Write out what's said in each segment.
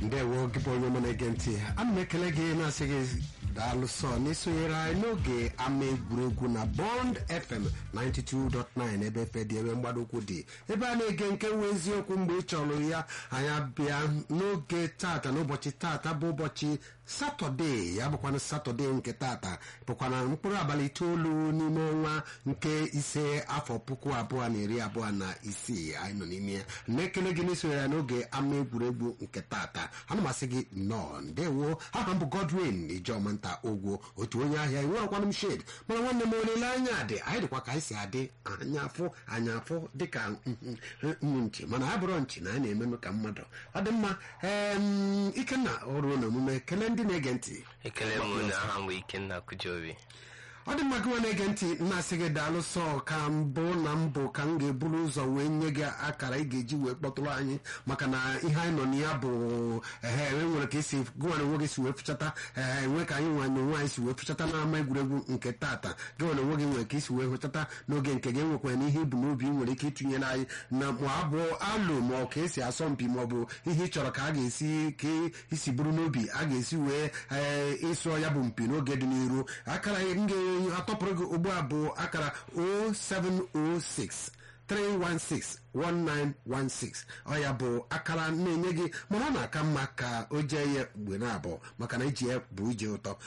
ndewo gị bụ onye ọma na-ege ntị ana m ekele gị na-asị gị daalụ sọ n'isonyere anyị n'oge ama egwuregwu na bond fm 92.9 ebe efe dị ebe mgbado ụkwụ dị ebe a na-ege nke nwe eziokwu mgbe ị chọrọ ya anyị abịa n'oge tata n'ụbọchị tata bụ ụbọchị satọde ya bụkwana satọde nke tata bụkwana mkpụrụ abalị itoolu n'ime ọnwa nke ise afọ puku abụọ na iri abụọ na isii anyị nọ n'ime ya na-ekele gị n'isonyere ya n'oge ama egwuregwu nke tata ana m asị gị nnọọ ndewo aha m bụ godwin ijeọma nta ogwo otu onye ahịa enwerekwana m shed mana nwanne m olileanya dị anyị dịkwa ka anyị si adị anya afụ anya afụ dịka nnu nchi mana ha bụrụ nchi na anyị na-emenụ ka mmadụ ọ dị mma em, ikenna ọrụ na omume kelee ndị na-ege ntị ekele m na aha m bụ ikenna kujobi ọ dị mma gị nwa na-ege ntị na-asị gị daalụ sọ ka mbụ na mbụ ka m ga-eburu ụzọ wee nye gị akara ị ga-eji wee kpọtụrụ anyị maka na ihe anyị nọ na ya bụ ehe enwe nwere ka esi gụnwere onwe gị si wee fụchata ehe enwe ka anyị nwa na onwe anyị si wee fụchata n'ama egwuregwu nke tata gị nwere onwe gị nwere ka isi wee hụchata n'oge nke gị enwekwara na ihe ibu n'obi ị nwere ike ịtụnyere anyị na ma abụ alụ ma ọ ka esi asọ mpi ma ọ bụ ihe ị chọrọ ka a ga-esi ka isi bụrụ n'obi a ga-esi wee ee ịsụọ ya bụ mpi n'oge dị n'iru akara m ga-atọpụrụ gị ugbu a bụ akara 0706 316 1916 ọ ya bụ akara na-enye gị mana ọ na-aka mma ka o jee ya mgbe na-abụọ maka na iji ya bụ ije ụtọ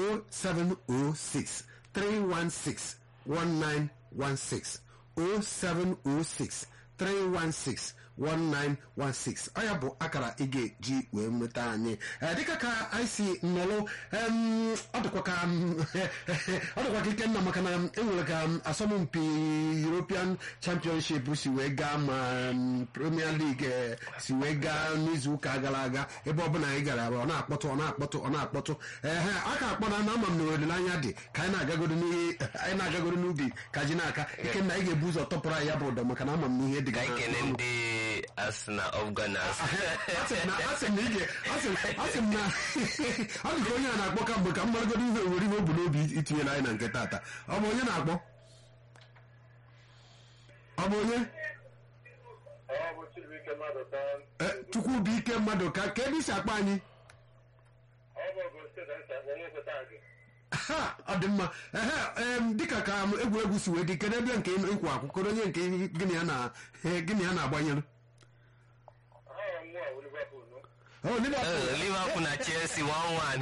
0706 316 1916 0706 316 1916 ọ ya bụ akara ị ga-eji wee nweta anyị Ee, dịka ka anyị si nọlụ em, ọ dịkwa ka m, ọ dịkwa ka ikenna maka na enwere ka m, asọmpi European Championship si wee gaa ma m, Premier League eh, si wee gaa n'izu ụka gara aga ebe ọbụla anyị gara ọ na-akpọtụ ọ na-akpọtụ ọ na-akpọtụ ehe a ka akpọ na na ama m na olileanya dị ka anyị na-agagoro n'ihe anyị na-agagoro n'ubi ka ji n'aka ikenna anyị ga-ebu ụzọ tọpụrụ anyị ya bụ ụdọ maka na ama m na ihe dị ka gị anyị na- kene ndị Arsenal of Gunners asị m na asị m na ị ga asị m asị m na ọ dị ka onye a na-akpọ ka mgbe ka m maragoro ihe owere ihe o bu n'obi itinyere anyị na nke tata ọ bụ onye na-akpọ ọ bụ onye Ọ bụ Chibuike mmadụ ka Eh, chukwu bụ ike mmadụ ka ka ebe isi akpọ anyị ọ bụ Ogun steeti anyị si akpọ nwoke taa gị ha ọ dị mma ehe em, dịka ka m egwuregwu si wee dị kedu ebe nke ịkwa akwụkwọ onye nke gịnị ya na eh, gịnị ya na-agbanyere aha m nwa bụ Liverpool nụ Oh, Liverpool. Eh, Liverpool na Chelsea 1-1 ahụ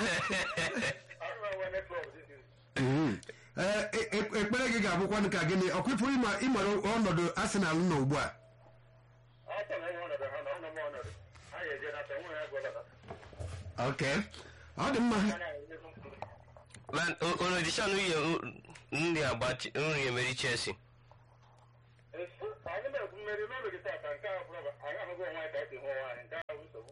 na wene klọb dị izi Mhm. Eh, e- e- ekpere gị ga-abụkwanụ ka gịnị ọkwụpụrụ ịma ịmara ọnọdụ Arsenal nọ ugbu a afọ na enwe ọnọdụ ha na ọnọ m ọnọdụ anyị eje nata nwe ya gwọlata ok ọ dị mma anya anyị nyezu mkpụrụ Man, o- unu dịchọn nri agbachi nri emeri Chelsea efu anyị na-ekwu mmeri n'ụlọ gị tata nke a bụrụ anyị ahụghị onwe anyị ka esi hụ onwe anyị nke a bụ nsogbu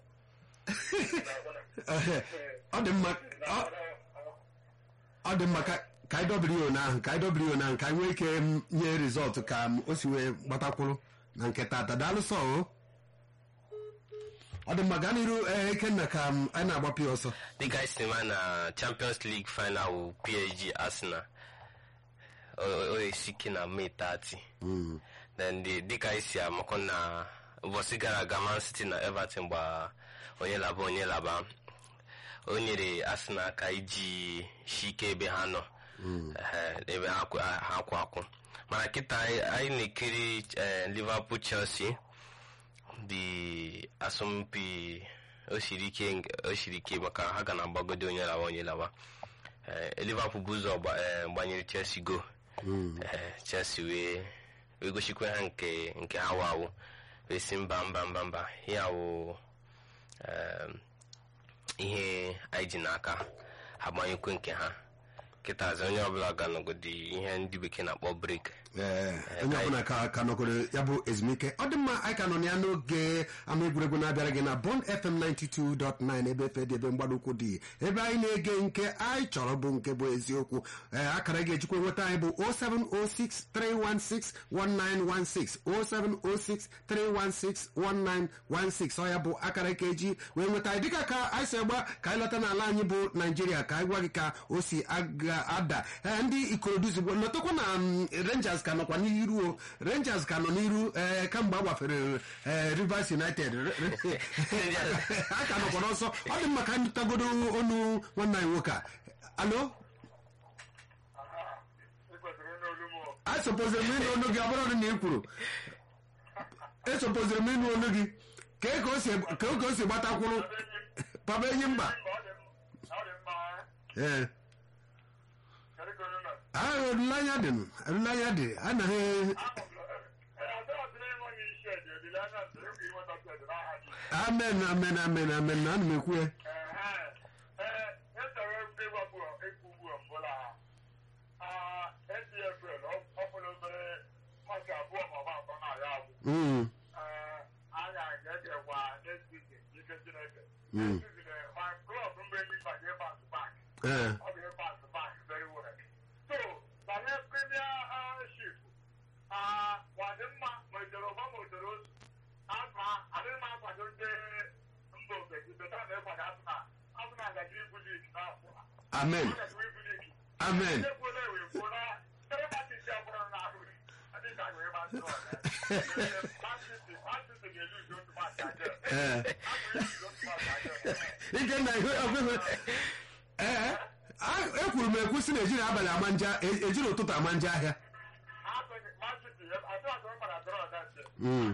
Ehe, ọ dị mma ọ- ọ dị mma ka ka anyị dobiri ya ahụ ka anyị dobiri ya ahụ ka anyị nwee ike m, nye rizọtụ ka m, o si wee gbatakwuru na nke tata daalụ sọ o ọ dị mma gaa n'iru ee, Ikenna ka m, anyị na-agbapụ ya ọsọ dịka anyị si ma na Champions League final wụ PSG Arsenal o o esike na May 30 then the- dịka anyị si amakọ na ụbọchị gara aga Man City na Everton gba onye laba onye laba o nyere Arsenal aka iji shike ebe ha nọ Ehe, ebe ha kwụ ha kwụ akwụ mana kịta anyị anyị na-ekiri eh, Liverpool Chelsea dị asọmpi o siri ike o siri ike maka ha ga na-agbagode onye lawa onye lawa Eh, Liverpool bụ ụzọ gba- eh, gbanyere Chelsea go Eh, Chelsea wee wee gosikwa ha nke nke ha wawo wee si mba mba mba mba ya wụ em, ihe anyị ji n'aka ha gbanyekwe nke ha kịtazi onye ọbụla ga-anọgodi ihe ndị bekee na-akpọ break Ee, onye ọbụla ka ka nọgoro ya bụ ezumike ọ dị mma anyị ka nọ ya n'oge ama egwuregwu na-abịara gị na Bond FM 92.9 ebe efe dị ebe mgbadokwu dị ebe anyị na-ege nke anyị chọrọ bụ nke bụ eziokwu ee akara ga-ejikwa nweta anyị bụ 0706 316 1916 0706 316 1916 ọ ya bụ akara ka eji wee nweta anyị dịka ka anyị si agba ka anyị lọta n'ala anyị bụ naijiria ka anyị gwa gị ka o si aga- ada Ee, ndị ikorodu zigbo lọtakwa na mm, Rangers ka nọkwa n'iru o rangers ka nọ n'iru ee kamgbe a gbafere ee rivers united Re- re- a ka nọkwa n'ọsọ ọ dị mma ka anyị tagodo onu nwanne anyị nwoke a alo ịkwesịrị onye olu m asopoziri m ịnụ onu gị ọ bụrụ na ị kwuru esopoziri m ịnụ onu gị ka ka o si ka o si gbatakwuru papa enyi mba ọ dị ọ dị mma ee kedu ka unu nọ ahụ olileanya dị nụ, olileanya dị anaghị amen amen amen amen na ana m ekwu ya Mm, Mm. ee ọ bụ ebe azụ bank very well. so banye premiership wadị mma ma ejere ọgba ma ojere otu azụ adịghị m akwado ndị mba ofesi beta na ịkwado azụ na azụ na agaji ibu lig n'afọ a. amen Ọ gaji ibu lig. amen Ndị kwuola ewe kwuo na tere matiti ya bụrụ na ahụ adịghị ka agụ ịgba ntụ ọga. Matiti matiti ga-eluzi otu maachị aja. ee Agụ eluzi otu maachị aja. ike na ihe ọgụgụ ee a- ekwuru m ekwu si na ejiri abalị ama nje e- ejiri ụtụtụ ama nje ahịa Mm.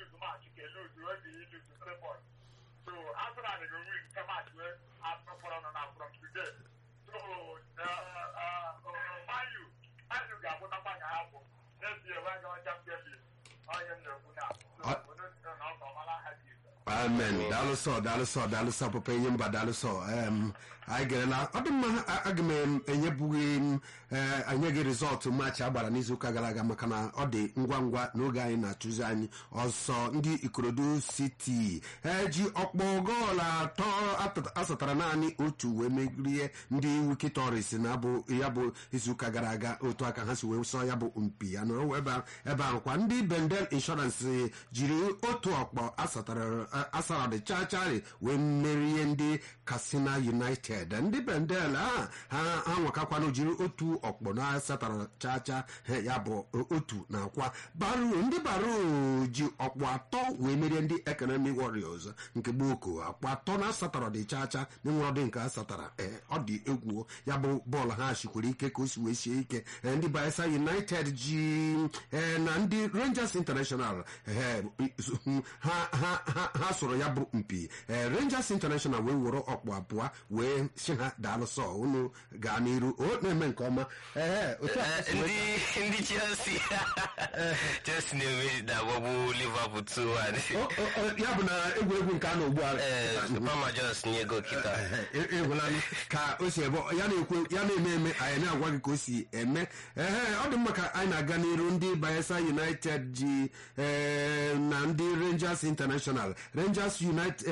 amen daalụsọ daalụsọ daalụsọ papa enye mba daalụsọ em, anyị gerela ọ dị mma a- aga m enyebughị m eh, anyị gị rizọtụ maachị agbara n'izuụka gara aga maka na ọ dị ngwa ngwa n'oge anyị na-achụzi anyị ọsọ ndị ikorodu siti eji ọkpọ goolu atọ atọ- asatara naanị otu wee merie ndị wikitoris na bụ ya bụ izuụka gara aga otu aka ha si wee sọ ya bụ mpi ya nọrọ ebe a- ebe ahụ kwa ndị bendel inshọransị jiri otu ọkpọ asatara asaradi chachari wee merie ndị katsina united ndị bendel a ha ha nwakakwanụ jiri otu ọkpọ na asatara chacha ha, ya bụ otu na akwa baru ndị baru ji ọkpọ atọ wee merie ndị economic warriors nke gboko akpọ atọ na asatara dị chacha na nwere ọdị nke asatara ee ọ dị egwu ya bụ bọọlụ ha shikwere ike ka o si wee sie ike Ee, ndị bayelsa united ji ee, na ndị rangers international ee, ha ha ha ha soro ya bụ mpi Ee, rangers international wee were ọkpụ abụọ wee si ha daalụsọ unu gaa n'iru o na-eme nke ọma ee otu a ka si wee- ndị ndị chelsea chelsea na-eme na-agbagbu liverpool 2-1 O- o- o- ya bụ na egwuregwu nke a na ugbu a ee Palmer Jones nye goalkeeper ịhụlanụ ka o si ebe ya na-ekwe ya na-eme eme anyị na-agwa gị ka o si eme ehe ọ dị mma ka anyị na-aga n'iru ndị bayelsa united ji ee, na ndị rangers international rangers united